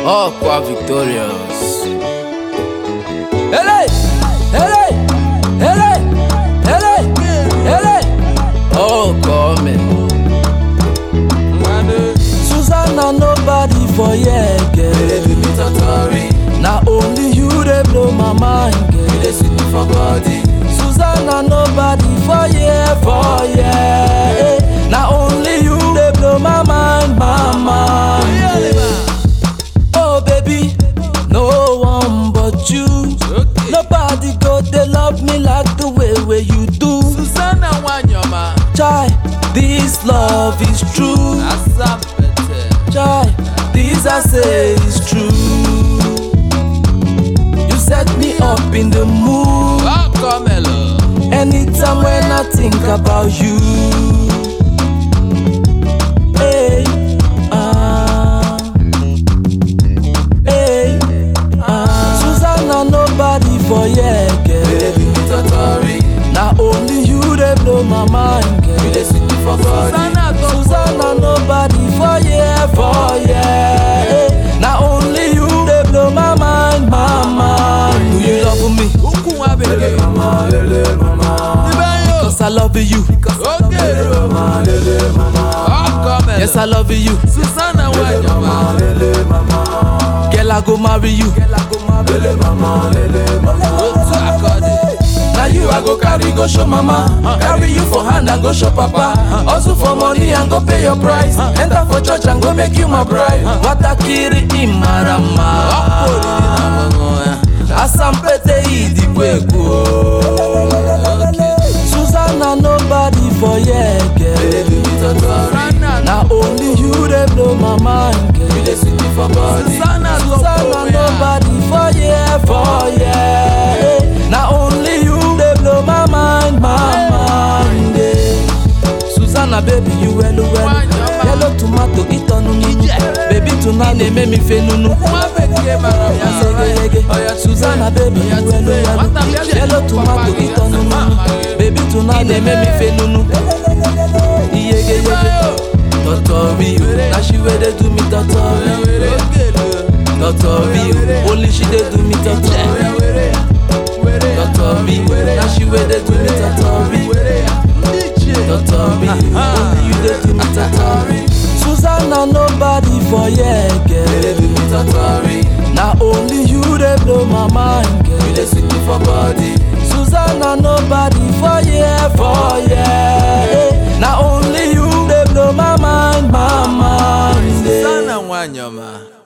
Aqua Victorious. Hele! Hele! Hele! Hele! Hele! Oh, come. Susanna, nobody for here, girl. Na only you dey blow my mind, girl. Susanna, nobody for here, for here. eh. Na only you dey blow my mind, my mind. Oh baby, no one but you. Okay. Nobody go dey love me like the way wey you do. Susanna Wanyama. Chai, this love is true. Asapete. Chai, this I say is true. You set me up in the mood. Oh, come hello. Anytime when I think about you. Hey, ah, hey, ah. Susanna, nobody for here, girl. Na only you dey blow my mind, girl. Susanna to Susanna, nobody for here, for here. eh. Na only you dey blow my mind, my mind. Do you love me? Ukwu nwa bekee. Ibe yo. Cause I love you. Okay. Oh, come hello. Yes, I love you. Susanna Wanyama. Girl, I go marry you. Otu akọdi. Now you I go carry go show mama. Carry you for hand and go show papa. Also for money and go pay your price. Enter for church and go make you my bride. Watakiri imarama. Asampete idikweko. Susanna nobody for here, girl. Susanna Na only you dey blow my mind, girl. Susanna Susanna nobody for here, for here. Na only you dey blow my mind, my mind. eh. Susanna baby you hello hello. Wanyama. Yellow tomato itonu nunu. Ije. Baby tonight na-eme mi fe nunu. nwa bekee mara Ya mma. segeyege. Oya Susanna baby Oya you hello tube. hello. Nwata bịa Yellow lee tomato papa gị, itonu mama nunu. gị. Baby tonight na-eme mi fe nunu. Iyege Ibe yege. yo. Totori o, na she wey dey do me totori. Totori o, only she dey do me totori. Totori o, na she wey dey do me totori. Totori o, only you dey do me totori. Susanna nobody for here, girl. Na only you dey blow my mind, girl. Susanna nobody for here, for here. eh. Na only you dey blow my mind, my mind. eh. Susanna Wanyama.